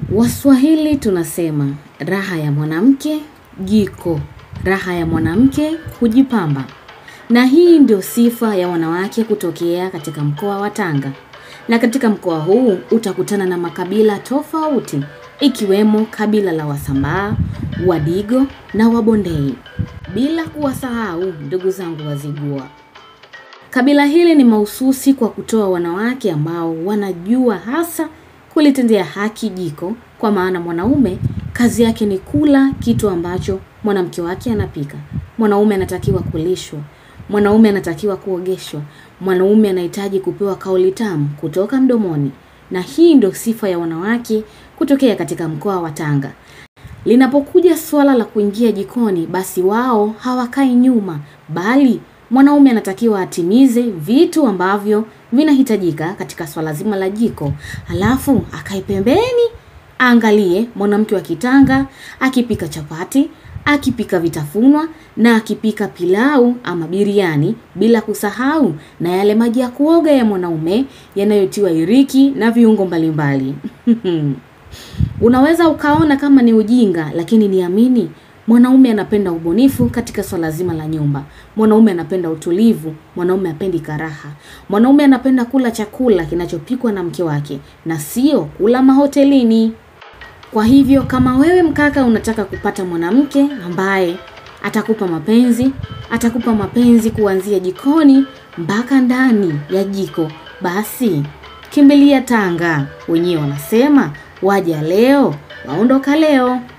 Waswahili tunasema raha ya mwanamke jiko, raha ya mwanamke kujipamba. Na hii ndio sifa ya wanawake kutokea katika mkoa wa Tanga. Na katika mkoa huu utakutana na makabila tofauti ikiwemo kabila la Wasambaa, Wadigo na Wabondei. Bila kuwasahau ndugu zangu Wazigua. Kabila hili ni mahususi kwa kutoa wanawake ambao wanajua hasa kulitendea haki jiko kwa maana mwanaume kazi yake ni kula kitu ambacho mwanamke wake anapika. Mwanaume anatakiwa kulishwa, mwanaume anatakiwa kuogeshwa, mwanaume anahitaji kupewa kauli tamu kutoka mdomoni. Na hii ndio sifa ya wanawake kutokea katika mkoa wa Tanga. Linapokuja suala la kuingia jikoni basi wao hawakai nyuma bali mwanaume anatakiwa atimize vitu ambavyo vinahitajika katika swala zima la jiko. Halafu akae pembeni aangalie mwanamke wa kitanga akipika chapati, akipika vitafunwa na akipika pilau ama biriani bila kusahau na yale maji ya kuoga ya mwanaume yanayotiwa iriki na viungo mbalimbali. Unaweza ukaona kama ni ujinga lakini niamini mwanaume anapenda ubunifu katika swala zima la nyumba. Mwanaume anapenda utulivu, mwanaume hapendi karaha. Mwanaume anapenda kula chakula kinachopikwa na mke wake na sio kula mahotelini. Kwa hivyo kama wewe mkaka unataka kupata mwanamke ambaye atakupa mapenzi, atakupa mapenzi kuanzia jikoni mpaka ndani ya jiko, basi kimbilia Tanga. Wenyewe wanasema waja leo waondoka leo.